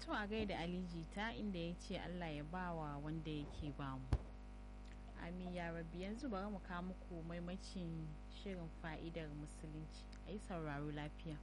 to a gaida aliji ta inda ya ce allah ya bawa wanda yake bamu amin ya rabi yanzu bari mu kawo muku maimacin shirin fa'idar musulunci a yi sauraro lafiya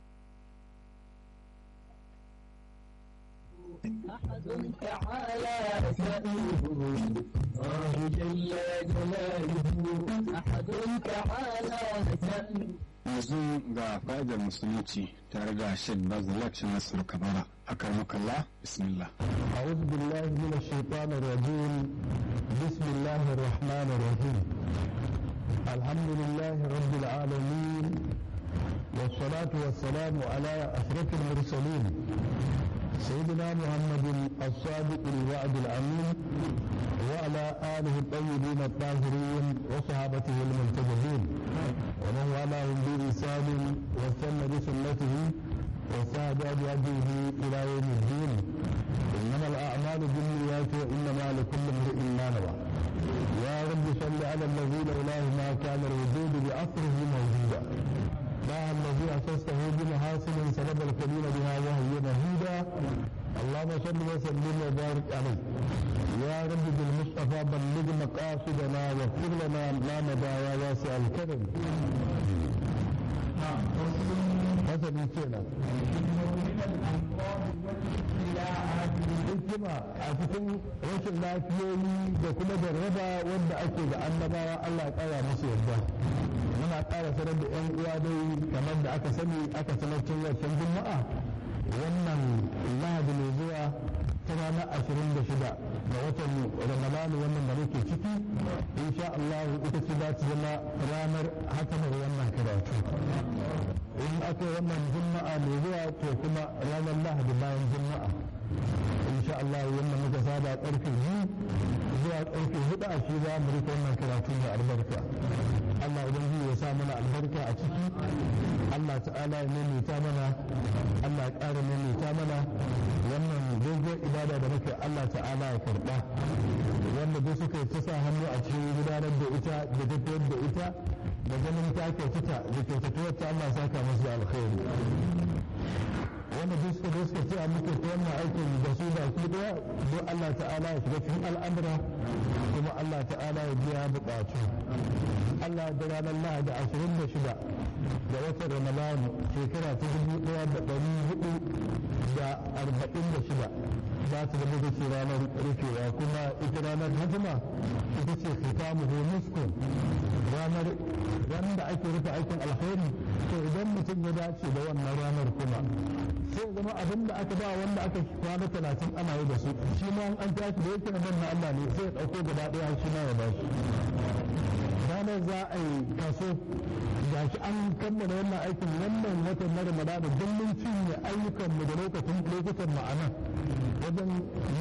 أحد تعالى سأله الله جل جلاله أحد تعالى سأله yanzu ga fa'idar musulunci tare da shek bazalak nasir kabara a karmakalla bismillah أعوذ بالله من الشيطان الرجيم بسم الله الرحمن الرحيم الحمد لله رب العالمين والصلاة والسلام على أشرف المرسلين سيدنا محمد الصادق الوعد الأمين وعلى آله الطيبين الطاهرين وصحابته المنتجبين ومن والاهم بإحسان واستنى بسنته وساد بهديه إلى يوم الدين إنما الأعمال بالنيات وإنما لكل امرئ ما نوى يا رب صل على الذي لولاه ما كان الوجود بأصره موجودا ما الذي أسسته بمحاسن سلب الكريم بها وهي مهيدا اللهم صل وسلم وبارك عليه يا رب بالمصطفى بلغ مقاصدنا واغفر لنا ما مضى يا واسع الكرم مثلا كده hikima a cikin rashin lafiyoyi da kuma jarraba wanda ake da annabawa Allah ya kara musu yarda muna ƙara sanar da yan uwa dai kamar da aka sani aka sanar cin wancan juma'a wannan lahadi mai zuwa ta ranar ashirin da shida ga watan ramadanu wannan da muke ciki insha Allah ita ce za ta zama ranar hakamar wannan karatu in aka yi wannan juma'a mai zuwa to kuma ranar lahadi bayan juma'a insha Allah wannan muka saba karfe biyu zuwa karfe hudu a shi za mu rika wannan karatu mai albarka Allah ubangiji ya sa mana albarka a ciki Allah ta'ala ya maimaita mana Allah ya ƙara maimaita mana wannan dogon ibada da muke Allah ta'ala ya karɓa wanda duk suka yi ta sa hannu a cikin gudanar da ita da tafiyar da ita da ganin ta kyautata da kyautatuwar ta Allah saka musu alkhairi wanda duk suka suka ce a muke ta wannan aikin da su da su daya don Allah ta'ala ya shiga cikin al'amura kuma Allah ta'ala ya biya buƙatu Allah da ranar Lahadi ashirin da shida da watan Ramadanu shekara ta dubu ɗaya da ɗari hudu da arba'in da shida za ta zama da ce ranar rufewa kuma ita ranar hajjima ita ce khitamu muskun ranar ran da ake rufe aikin alkhairi to idan mutum ya dace da wannan ranar kuma sai zama abin da aka ba wanda aka kwana talatin ana yi da su shi ma an tashi da yake nan na Allah ne sai ya ɗauko gaba ɗaya shi ma ya ba shi ranar za a yi kaso ga shi an kammala wannan aikin wannan watan na ramadana don mun cinye ayyukanmu da lokacin lokutan ma'ana wajen